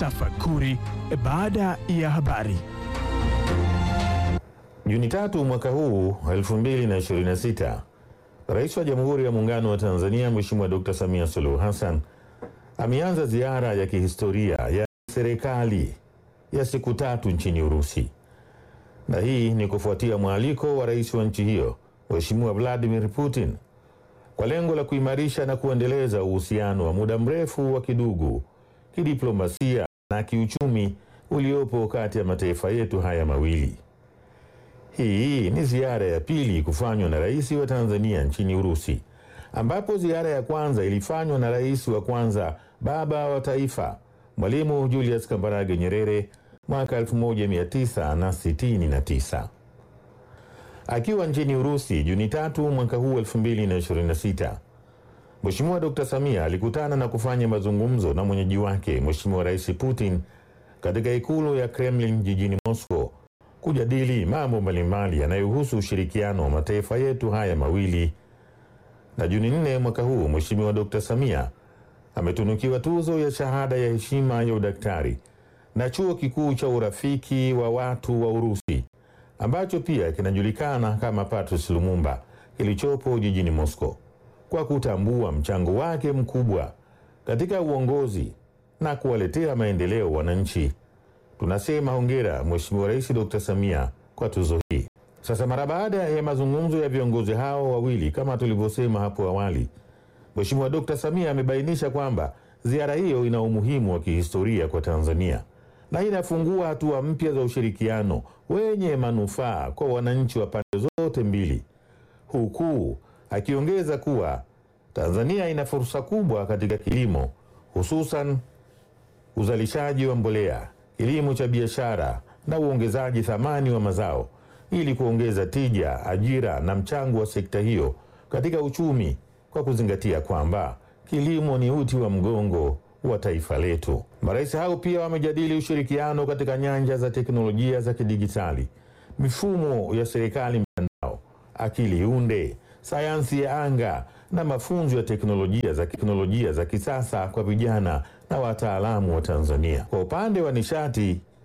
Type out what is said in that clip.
Tafakuri baada ya habari. Juni tatu mwaka huu 2026, Rais wa Jamhuri ya Muungano wa Tanzania Mheshimiwa Dr. Samia Suluhu Hassan ameanza ziara ya kihistoria ya serikali ya siku tatu nchini Urusi, na hii ni kufuatia mwaliko wa rais wa nchi hiyo Mheshimiwa Vladimir Putin kwa lengo la kuimarisha na kuendeleza uhusiano wa muda mrefu wa kidugu, kidiplomasia na kiuchumi uliopo kati ya mataifa yetu haya mawili. Hii ni ziara ya pili kufanywa na rais wa Tanzania nchini Urusi, ambapo ziara ya kwanza ilifanywa na rais wa kwanza baba wa taifa Mwalimu Julius Kambarage Nyerere mwaka 1969. Akiwa nchini Urusi Juni tatu mwaka huu 2026, Mheshimiwa Dr. Samia alikutana na kufanya mazungumzo na mwenyeji wake Mheshimiwa Rais Putin katika ikulu ya Kremlin jijini Moscow kujadili mambo mbalimbali yanayohusu ushirikiano wa mataifa yetu haya mawili. Na Juni nne mwaka huu Mheshimiwa Dr. Samia ametunukiwa tuzo ya shahada ya heshima ya udaktari na chuo kikuu cha urafiki wa watu wa Urusi ambacho pia kinajulikana kama Patrice Lumumba kilichopo jijini Moscow kwa kutambua mchango wake mkubwa katika uongozi na kuwaletea maendeleo wananchi. Tunasema hongera Mheshimiwa Rais Dr. Samia kwa tuzo hii. Sasa mara baada ya mazungumzo ya viongozi hao wawili, kama tulivyosema hapo awali, Mheshimiwa Dr. Samia amebainisha kwamba ziara hiyo ina umuhimu wa kihistoria kwa Tanzania na inafungua hatua mpya za ushirikiano wenye manufaa kwa wananchi wa pande zote mbili, huku akiongeza kuwa Tanzania ina fursa kubwa katika kilimo, hususan uzalishaji wa mbolea, kilimo cha biashara na uongezaji thamani wa mazao ili kuongeza tija, ajira na mchango wa sekta hiyo katika uchumi kwa kuzingatia kwamba kilimo ni uti wa mgongo wa taifa letu. Marais hao pia wamejadili ushirikiano katika nyanja za teknolojia za kidijitali, mifumo ya serikali mtandao, akili unde, sayansi ya anga na mafunzo ya teknolojia za teknolojia za kisasa kwa vijana na wataalamu wa Tanzania. Kwa upande wa nishati